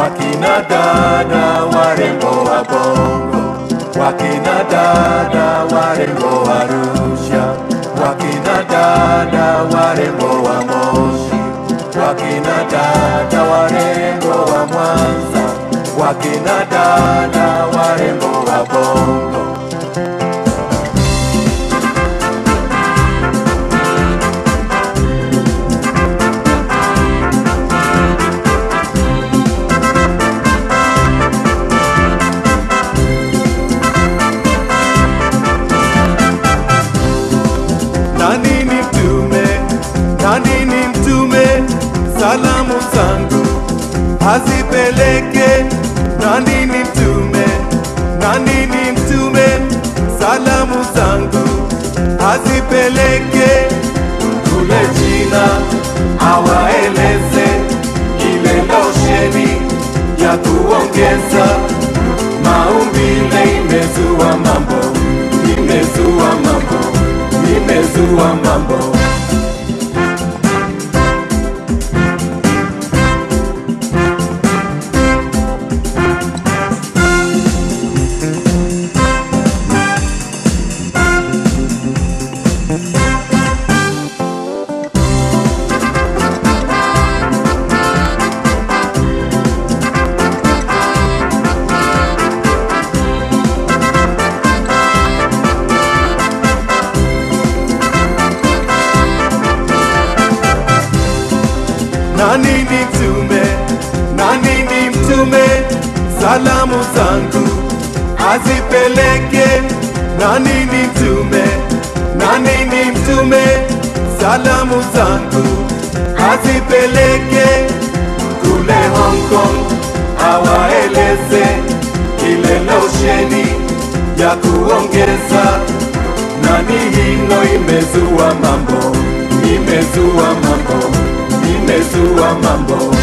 wakina dada warembo wa Bongo, wakina dada warembo wa Arusha, wakina dada warembo wa Moshi, wakina dada warembo wa Mwanza, wakina dada warembo wa Bongo. Nani ni mtume, nani ni mtume, salamu zangu azipeleke. Nani ni mtume, nani ni mtume, salamu zangu azipeleke kule China, awaeleze ile losheni ya kuongeza maumbile imezua mambo, imezua mambo, imezua mambo. Nani ni mtume, nani ni mtume, salamu zangu azipeleke. Nani ni mtume, nani ni mtume, salamu zangu azipeleke kule Hong Kong, awaeleze ile losheni ya kuongeza. Nani hino imezua mambo, imezua mambo, imezua mambo.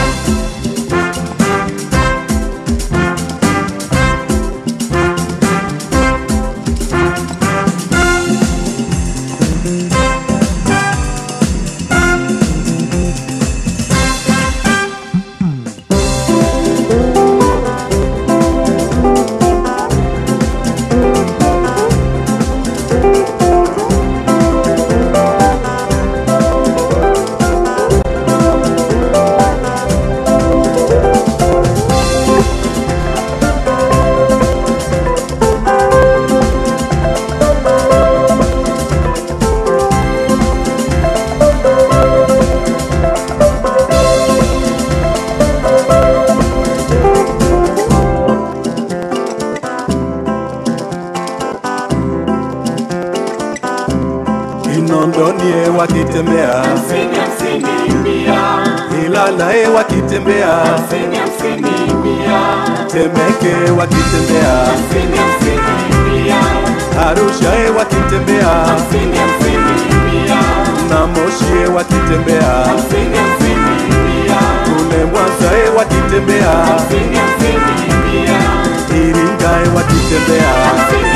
Kinondoni wakitembea, Hamsini, hamsini, mia. Ilalae wakitembea, Hamsini, hamsini, mia. Temeke wakitembea, Hamsini, hamsini, mia. Arusha wakitembea, Hamsini, hamsini, mia. na Moshi wakitembea, Hamsini, hamsini, mia. kule Mwanza wakitembea, Hamsini, hamsini, mia. Iringa wakitembea, Hamsini,